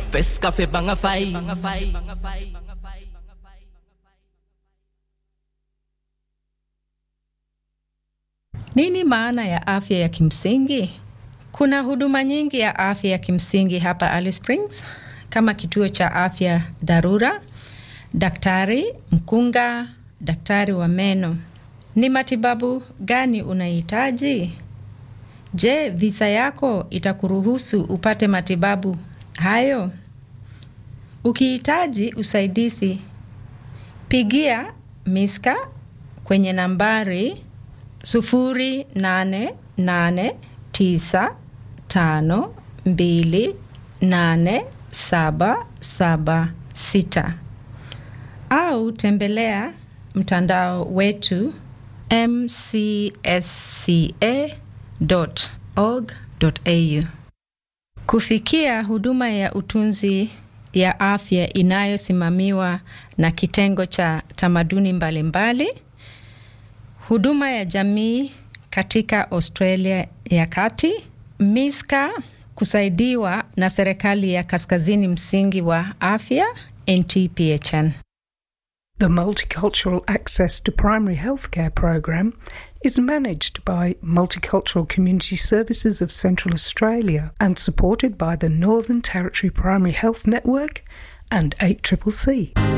pesca fe banga fai Nini maana ya afya ya kimsingi? Kuna huduma nyingi ya afya ya kimsingi hapa Alice Springs kama kituo cha afya dharura, daktari mkunga, daktari wa meno. Ni matibabu gani unahitaji? Je, visa yako itakuruhusu upate matibabu hayo? Ukihitaji usaidizi, pigia Miska kwenye nambari sufuri nane nane tisa tano mbili nane saba saba sita au tembelea mtandao wetu mcsca.org.au. Kufikia huduma ya utunzi ya afya inayosimamiwa na kitengo cha tamaduni mbalimbali mbali, huduma ya jamii katika Australia ya kati, Miska kusaidiwa na serikali ya kaskazini msingi wa afya NTPHN. The Multicultural Access to Primary Healthcare program is managed by Multicultural Community Services of Central Australia and supported by the Northern Territory Primary Health Network and 8CCC.